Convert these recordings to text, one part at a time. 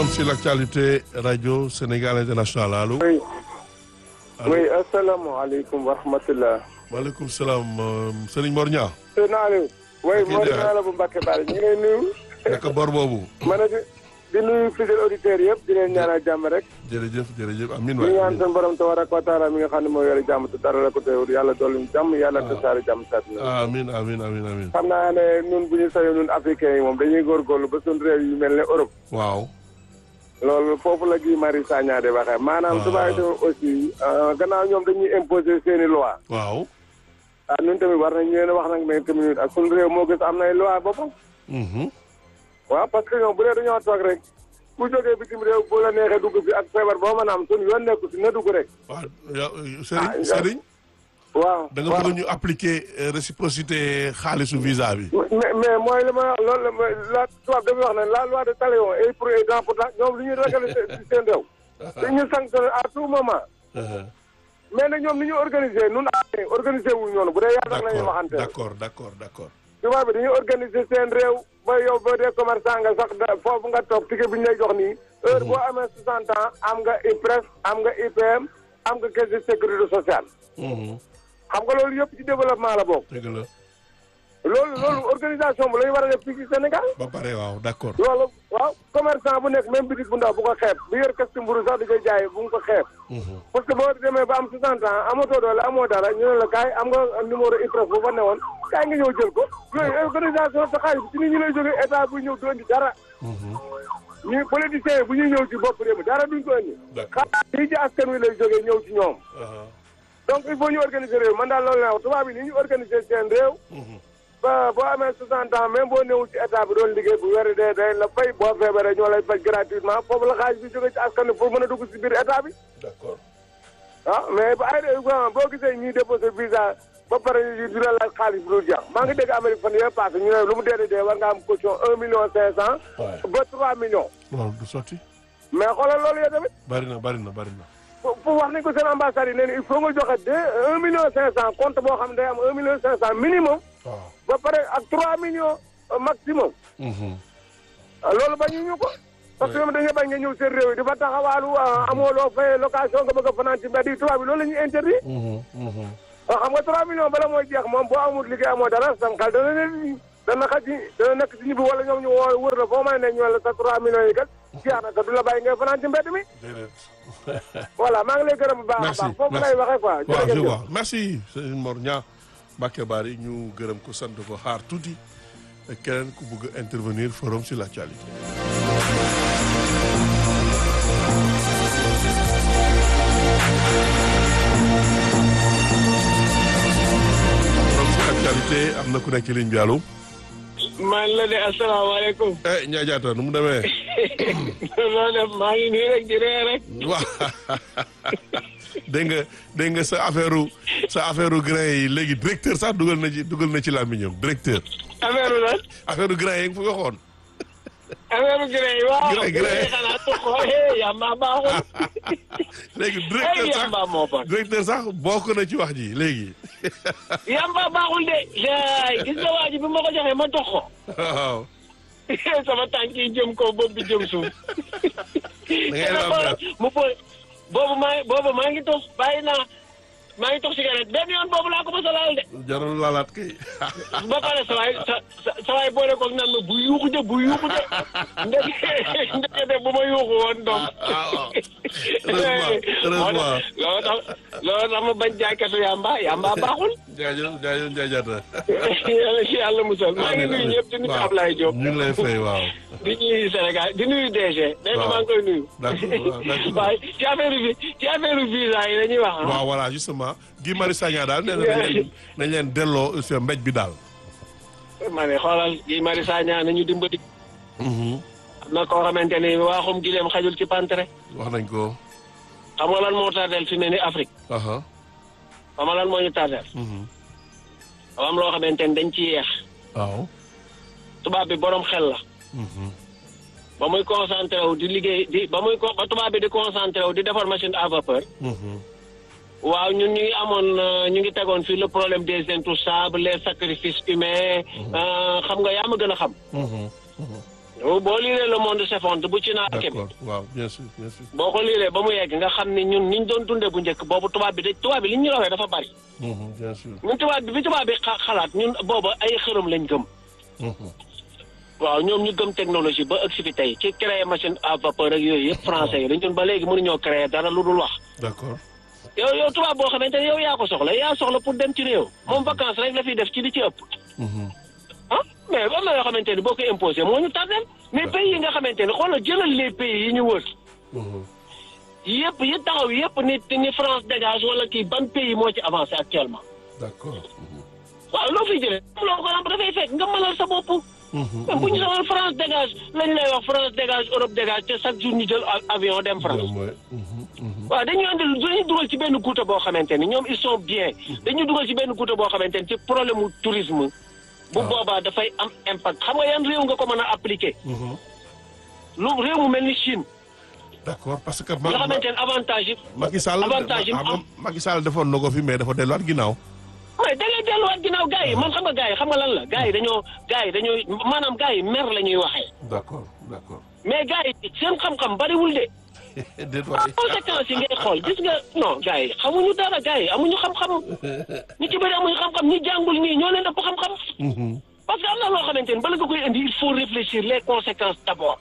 forum sur l'actualité radio Sénégal international allo. oui allo oui asalaamaaleykum wa rahmatulah. maaleykum salaam Serigne Mor Niang. sëñ Aliou. oui Ok, Mor Ndiaye. naa la bu Mbacke Bari ñu ngi lay nuyu. naka bor boobu. ma ne di di nuyu fidèles auditeurs yëpp di leen ñaanal jàmm rek. jërëjëf jërëjëf amiin ñu waay ñaan amiin. seen borom tabaraka wa taala mi nga xam ne moo yore jàmm te dara la ko teewul yàlla dolli ñu jàmm yàlla tasaare jàmm saat na. amiin amiin amiin amiin. xam naa ne ñun bu ñu sañoon ñun africains yi moom dañuy góorgóorlu ba suñu réew yu mel ne Europe. waaw. loolu foofu la Guy Marius Sagna di waxee maanaam Ah. tubaab yi aussi euh, gannaaw ñoom dañuy imposer seeni loi waaw. ah ñun tamit war nañ leen a wax nag ne tamit ak suñu réew moo gis am nay loi boppam Mhm. waaw parce que ñoom bu dee dañoo toog rek ku jógee bitim réew bu la neexee dugg fi ak feebar boo mën a am suñu yoon nekku si na dugg rek waaw yow Ah, Serigne yow- Serigne. waaw da nga waaw. bëgg ñu appliquer euh, réciprocité xaalisu visa bi. mais mais mooy li ma wax loolu la ma- la tubaab dafa wax ne la loi de talion est pour et dans pourtant ñoom li ñuy régler si seen réew dañu sanctionné à tout moment Uh-huh. mais nag ñoom ni ñu organisé nun a organisé wuñ noonu bu dee yàlla nag la ñuy d'accord waxante d'accord d'accord d'accord. tubaab bi dañuy organiser seen réew ba yow boo dee commerçant nga sax da foofu nga toog ticket bi ñu lay jox nii heure boo amee 60 ans am nga IPRES am nga IPM am nga caisse de sécurité sociale Mhm. xam nga loolu yëpp ci développement la bokk dëgg la loolu loolu organisation bu la ñu war a def fii ci Sénégal ba pare waaw d'accord. loolu waaw commerçant bu nekk même bitik bu ndaw bu ko xeeb bu yor kasti mburu sax di koy jaay bu mu ko xeeb Mhm. parce que boo demee ba am 60 ans amatoo doole amoo dara ñu ne la kaay am nga numéro IPRES bu fa newoon kaay nga ñëw jël ko yooyu organisation sa xaalis ci nit ñi lay jógee état bu ñëw du indi dara Mhm. ñu politiciens yi bu ñuy ñëw ci bopp réew mi dara duñ ko indi D'accord. xaalis yi ci askan wi lay jógee ñëw ci ñoom Uh-huh. donc il faut ñu organiser réew man daal loolu la wax tubaab yi ni ñu organiser seen réew Mhm. ba boo amee 60 ans même boo newul ci état bi doon liggéey bu wér dee day la fay boo feebaree ñoo lay faj gratuitement foofu la xaalis bi jógee ci askan wi pour mën a dugg ci biir état bi d'accord. ah mais ba ay boo gisee ñuy déposé visa ba pare ñu di la laaj xaalis bi dul jeex maa ngi dégg Amérique fan yee passé ñu ne lu mu dee dee dee war nga am caution un million cinq cent Ouais. ba trois millions loolu du sotti. mais xoolal loolu yow tamit bari na bari na bari na. pour pour wax nañ ko seen ambassade yi nee na il faut nga joxe deux un million cinq cent compte boo xam ne day am un million cinq cent minimum waaw. ba pare ak trois millions euh, maximum Mhm. ah, loolu bañu ñu ko parce que ñoom dañuy bañ nga ñëw seen réew yi di fa taxawaalu ah, amoo loo fay location nga bëgg a fanaan ci mbedd yi tubaab bi loolu la ñuy interdit Mhm. Mhm. waaw xam nga 3 millions bala mooy jeex moom boo amul liggéey amoo dara sam xel dana ne dana xaj ci dana nekk ci ñibbi wala ñoom ñu woo wër la foo may ne ñu la sa 3 millions yi kat jeex na te du la bàyyi ngay fanaan ci mbedd mi déedéet. voilà maa ngi lay gërëm bu baax a merci baax foofu merci lay waxee quoi waaw je jërëjëf vois merci Serigne Mor Niang Mbacké Bari ñu gërëm ko sant ko xaar tuuti keneen ku bëgg a intervenir forum sur l'actualité. forum sur l'actualité am na ku nekk ci ligne bi allo. man la de asalaamaaleykum. eh Ndiaye Diatta nu mu demee. loolu def maa ngi nii rek di ree rek. waaw dégg nga dégg nga sa affaire sa affaire grain yi léegi directeur sax dugal na ci dugal na ci làmmiñam directeur affaire lan affaire grain yi nga fi waxoon affaire gré yi waaw. Gré, gré. xanaa tuxoo eh yamba baaxul. léegi eh directeur sax yamba moo bon. directeur sax bokk na ci wax ji léegi yamba baaxul de. yaay gis nga waa ji bi ma ko joxee ma dox ko. waaw sama tànk yi jëm ko bopp bi jëm suuf. da ngay te lamber. mu po boobu maa boobu maa ngi tox bàyyi naa maa ngi tox cigarette benn yoon boobu laa ko mos a laal de. jarul laalaat kay ba pare sa waay sa sa sa waay boole koog naan ma bu yuuxu de bu yuuxu de ndeke ndeke de bu ma yuuxu woon donc. waaw heureusement heureusement loolu tax loolu tax ma bañ jaaykatu yamba yamba baaxul. jaajëf jaajëf Ndiaye Diatta yàlla si yàlla musal maa ngi nuyu ñëpp di nuyu waaw Ablaye Diop. ñu ngi lay fay waaw di nuyu Sénégal di nuyu DG. nee na waaw maa ngi koy nuyu. d'accord waaw d'accord. waaye ci affaire bi ci affaire visa yi la ñuy wax ah. waaw voilà justement Guy Marius Sagna daal nee na nañ leen nañ leen delloo sa mbéj bi daal ma ne xoolal Guy Marius Sagna nañu dimbali. Mhm. am na koo xamante ni waaxum gileem xajul ci pantere. wax nañ ko xam nga lan moo tardeel fi ne ni Afrique. aha xam nga lan moo ñu tardeel. Mhm. dafa am loo xamante ni dañ ci yeex. waaw tubaab bi borom xel la. Mhm. ba muy concentré wu di liggéey di ba muy co- ba tubaab bi di concentré wu di defar machine à vapeur. Mhm. waaw ñun ñu ngi amoon euh, ñu ngi tegoon fii le problème des intouchables les sacrifices humains. euh, xam nga yaa ma gën a xam. Mhm. Mhm. boo liiree le monde s'effondre bu ci naa bi d'accord waaw bien sûr bien sûr. boo ko liiree ba mu yegg nga xam ni ñun niñ doon dundee bu njëkk boobu tubaab bi de tubaab bi li ñu rawee dafa bari Mhm, bien sûr. ñun tubaab bi bi tubaab bi xa- xalaat ñun booba ay xërëm lañ gëm Mhm. waaw ñoom ñu gëm technologie ba ëgg si fi tey ci créer machine à vapeur ak yooyu yëpp français yi dañ ñun ba léegi mënuñoo créer dara lu dul wax d'accord. yow yow tubaab boo xamante ne yow yaa ko soxla yaa soxla pour dem ci réew moom vacances rek la fiy def ci li ci ëpp Mhm. ah mais am na yoo xamante ni boo ko imposé moo ñu tardel mais pays yi nga xamante ne xoolal jëlal les pays yi ñu wër Mhm. yëpp yi taxaw yëpp ni ni France dégage wala kii ban pays moo ci avancé actuellement d'accord. Mhm. waaw loo fiy jëlee loo ko xam dafay fekk nga mënal sa bopp Mhm. mais bu ñu soxla France dégage lañ lay wax France dégage Europe dégage te chaque jour ñu jël a- avion dem France Bien, ouais. Mhm, mhm. waaw dañuy andil dañuy dugal ci benn guuta boo xamante ni ñoom ils sont bien dañuy dugal ci benn guuta boo xamante ni ci problème mu tourisme bu waaw. boobaa dafay am impact xam nga yan réew nga ko mën a appliquer Mhm. lu réew mu mel ni Chine d'accord parce que. nga xamante ne avantage yi Macky Sall avantage yi mu ah, am. Macky Sall defoon na ko fi mais dafa delluwaat ginnaaw. mais da ngay delluwaat ginnaaw gars yi man xam nga gars yi xam nga lan la gars yi dañoo gars yi dañoo maanaam gars yi mer la ñuy waxee d'accord d'accord. mais gars yi seen xam-xam bariwul de déet waay. conséquences yi ngay xool gis nga non gars yi xamuñu dara gars yi amuñu xam-xam ñi ci bëri amuñu xam-xam ñi jàngul nii ñoo leen ëpp xam-xam Mhm. parce que am na loo xamante ni bala nga koy indi il faut réfléchir les conséquences d'abord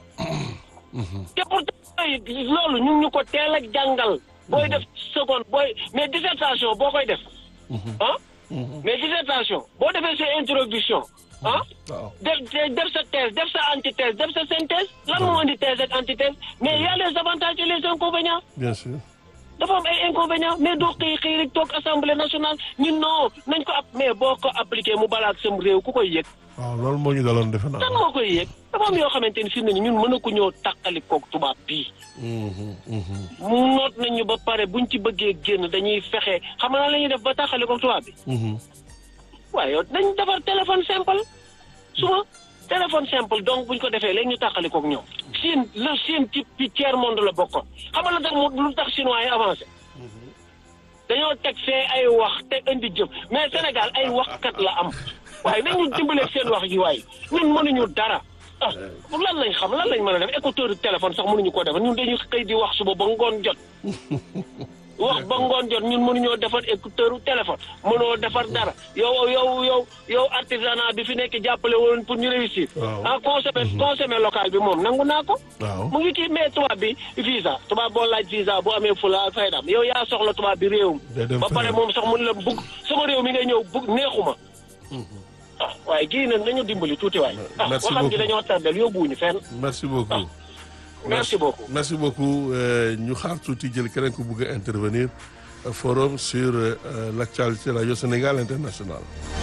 te pourtant yooyu loolu ñu ngi ñu ko teel a jàngal booy def seconde booy mais dissertation boo koy def ah mais dissertation boo defee sa introduction ah waaw. def def sa thèse def sa antithèse def sa synthèse lan moo indi thèse ak antithèse mais il y a les avantages et les inconvénients bien sûr. dafa am ay inconvénients mais doo xëy xëy rek toog assemblée nationale ñun non nañ ko app mais boo ko appliqué mu balaak sam réew ku koy yëg waaw loolu moo ñu daloon defe naa. kan moo koy yëg dafa am yoo xamante ni fi mu ne nii ñun mën na ko ñëw tàqali koog tubaab bii Mhm, mhm, mu noot nañu ba pare buñ ci bëggee génn dañuy fexe xam nga la ñuy def ba tàqali koog tubaab bi mhm. waaye yow nañ defar téléphone simple suba téléphone simple donc buñ ko defee léegi ñu tàqali koog ñoom Chine la Chine ci ci tiers monde la bokkoon xam nga lu tax mu lu tax chinois yi avancé dañoo teg fee ay wax te indi jëf mais Sénégal ay waxkat la am waaye nañu dimbaleeg seen wax yi waaye ñun mënuñu dara ah lan lañ xam lan lañ mën a def écouteur de téléphone sax mënuñu ko defar ñun dañuy xëy di wax suba ba ngoon jot wax ba ngoon jot ñun mënuñoo defar écouteur téléphone mënoo defar dara yow yow yow yow artisanat bi fi nekk jàppale woon pour ñu réussir Waaw. ah consommer consommer local bi moom nangu naa ko waaw. mu ngi kii mais tubaab bi visa tubaab boo laaj visa boo amee fula ak faydam yow yaa soxla tubaab bi réewum Day dem ba pare feneen. moom sax mun la bugg sama réew mi ngay ñëw bugg neexuma ah waaye gii nag nañu dimbali tuuti waay ah Merci waxam gi beaucoup. dañoo tardel yóbbuwuñu fenn merci beaucoup. merci beaucoup merci beaucoup euh, ñu xaar tuuti jël keneen ku bëgg a intervenir euh, forum sur euh, l'actualité radio Sénégal international.